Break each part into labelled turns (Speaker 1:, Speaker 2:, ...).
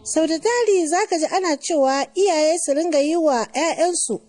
Speaker 1: sau da tari za ka ji ana cewa iyaye su ringa yi wa 'ya'yansu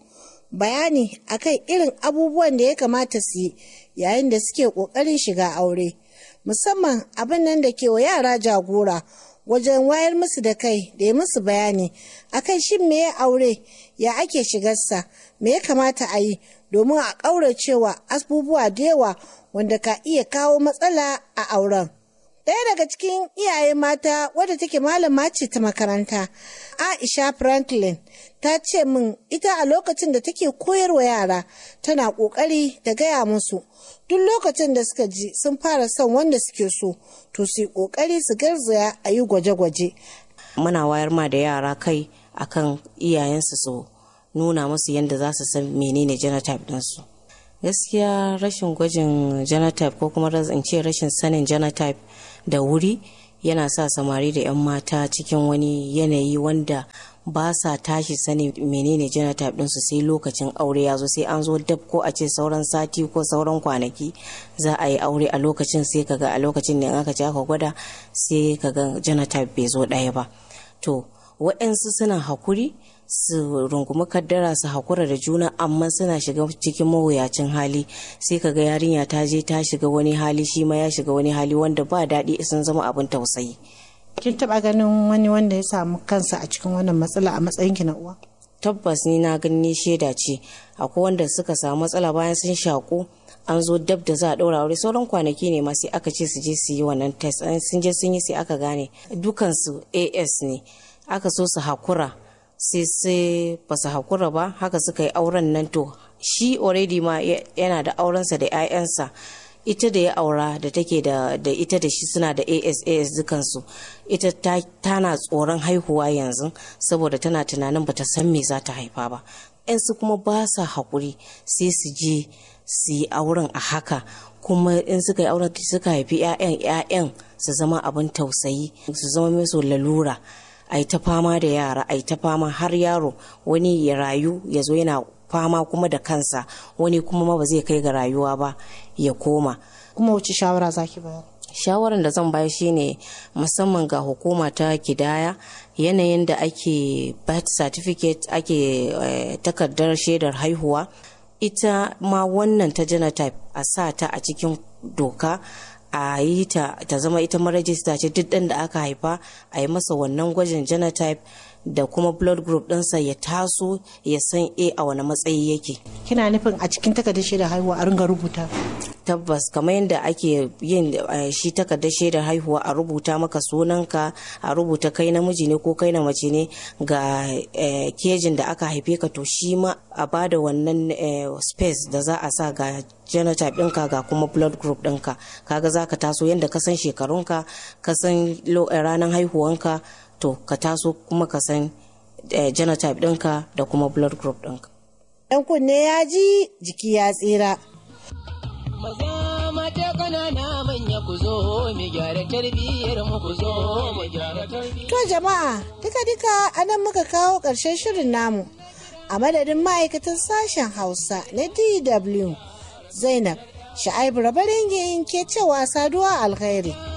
Speaker 1: bayani akan irin abubuwan da ya kamata su yi yayin da suke ƙoƙarin shiga aure musamman abin nan da ke wa yara jagora wajen wayar musu da kai da ya musu bayani akan shin me ya aure ya ake shigarsa me ya kamata a yi domin a ƙauracewa abubuwa da yawa wanda ka iya kawo matsala a auren. Ɗaya daga cikin iyaye mata wadda take malama ce ta makaranta, Aisha Franklin, ta ce min ita a lokacin da take koyarwa yara tana ƙoƙari da gaya musu duk lokacin da suka ji sun fara son wanda suke so to su yi ƙoƙari su garzaya a yi gwaje-gwaje.
Speaker 2: Muna wayar ma da yara kai akan iyayensu su nuna musu yadda za su san menene genotype ɗinsu. gaskiya rashin gwajin genotype ko kuma in ce rashin sanin genotype da wuri yana sa samari da 'yan mata cikin wani yanayi wanda ba sa tashi sani menene genotype ɗinsu sai lokacin aure ya zo sai an zo dab ko a ce sauran sati ko sauran kwanaki za a yi aure a lokacin sai kaga a lokacin ne aka ce aka gwada sai kaga genotype bai zo ɗaya ba to waɗansu suna hakuri su rungumi kaddara su hakura da juna amma suna shiga cikin mawuyacin hali sai kaga yarinya ta je ta shiga wani hali shi ma ya shiga wani hali wanda ba daɗi sun zama abin tausayi
Speaker 1: kin taɓa ganin wani wanda ya samu kansa a cikin wannan matsala a matsayin ki na uwa
Speaker 2: tabbas ni na gani shaida ce akwai wanda suka samu matsala bayan sun shaku an zo dab da za a ɗaura aure sauran kwanaki ne ma sai aka ce su je su yi wannan test sun je sun yi sai aka gane dukansu as ne aka so su hakura sai sai ba su hakura ba haka suka yi auren nan to shi already ma yana da aurensa da 'ya'yansa ita da ya aura da take da ita da shi suna da asas dukansu ita tana tsoron haihuwa yanzu saboda tana tunanin bata san me za ta haifa ba yansu kuma ba sa haƙuri sai su je su yi auren a haka kuma in suka yi auren suka haifi 'ya'yan 'ya'yan su zama abin tausayi su zama musu lalura a yi ta fama da yara a yi ta fama har yaro wani ya rayu ya zo yana fama kuma da kansa wani kuma ma ba zai kai ga rayuwa ba ya koma
Speaker 1: kuma wace shawara zaki bayar
Speaker 2: shawaran da zan bayar shine musamman ga hukuma ta kidaya yanayin da ake birth certificate ake takardar shaidar haihuwa ita ma wannan ta genotype a sa ta a cikin doka a yi ta ta zama ita marajista ce duk ɗan da aka haifa a yi masa wannan gwajin genotype da kuma blood group ɗinsa ya taso ya san a a wani matsayi yake
Speaker 1: kina nufin a cikin takardar shaidar haihuwa a ringa rubuta
Speaker 2: tabbas kamar yadda ake yin shi takardar shaidar haihuwa a rubuta maka sunanka a rubuta kai namiji ne ko kai na mace ne ga kejin da aka haife ka to shi ma a bada wannan space da za a sa ga genotype ɗinka ga kuma blood group ɗinka kaga za ka taso yadda ka san shekarunka ka san ranar haihuwanka to ka taso kuma ka san genotype ɗinka da kuma blood group ɗinka.
Speaker 1: Ɗan kunne ya ji jiki ya tsira.
Speaker 3: Maza mata ƙanana manya ku zo mu gyara tarbiyyar mu ku zo mu gyara tarbiyyar.
Speaker 1: To jama'a duka duka a nan muka kawo ƙarshen shirin namu. A madadin ma'aikatan sashen Hausa na DW Zainab Sha'aibu Rabarin ke cewa saduwa alkhairi.